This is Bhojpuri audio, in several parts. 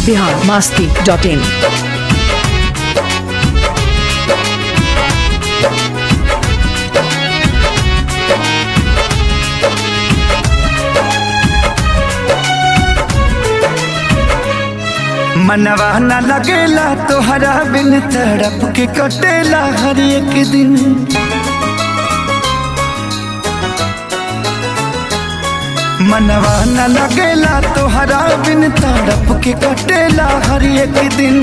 बिहार मास्ती डॉट इन मनवा न लगेला तोहरा बिन तड़प के कटेला हर एक दिन मनवा न लगेला तोहरा बिन तड़प के कटेला हर एक दिन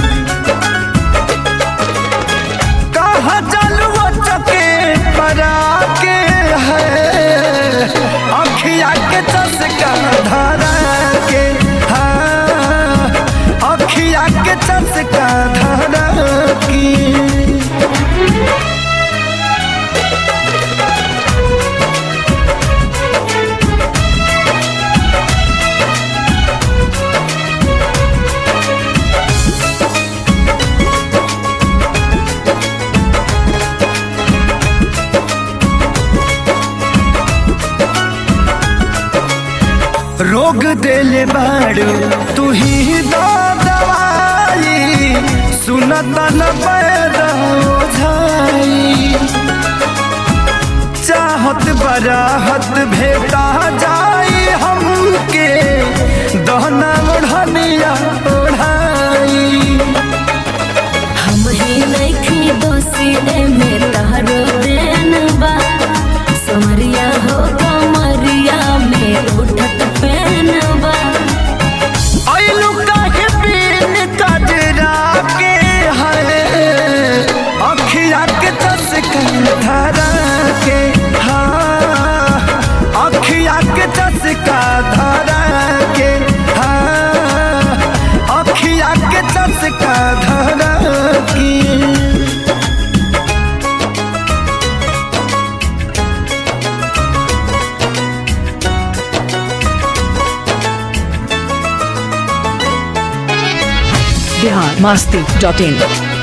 कहा चलू चके परा के है अखिया के चसका धरा के हाँ अखिया के चसका धरा की रोग देले बाड़ू तू ही दो दवाई सुनत न पैदा ओझाई चाहत बराहत भेटा जाई हमके दहना ओढ़निया ओढ़ाई हम ही नइखी दोषी एमे तहरो देन बा समरिया हो कमरिया में उठत पेन बा आइलू काहे बिन कजरा के है अखिया के चसका धरा के हाँ अखिया के चसका धरा के हाँ अखिया के चसका धरा की बिहार मास्ती डॉट इन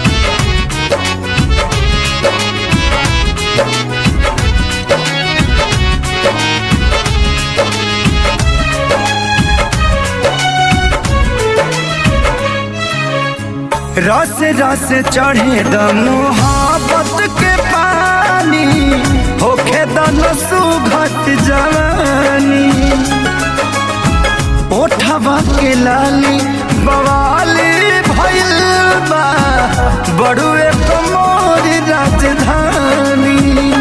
रस रस चढ़े द मोहब्बत के पानी होखे दन सुघट जवानी ओठवा के लाली बवाली भइल बा बड़ुए कमोरी राजधानी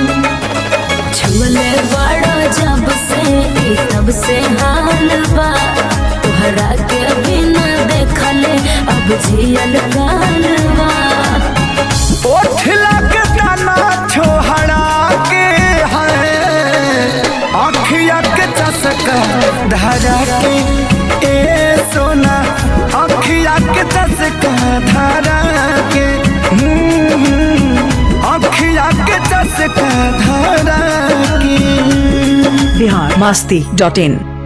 छुले बड़ा जब से ई तब से हाल बा तोहरा के बिना देखले अब जियल गाल बा ओठ लग तना छोहरा के है अखिया के चसका धरा के ए सोना अखिया के चसका धरा के हम्म, अखिया के चसका धरा के बिहार मास्ती डॉट इन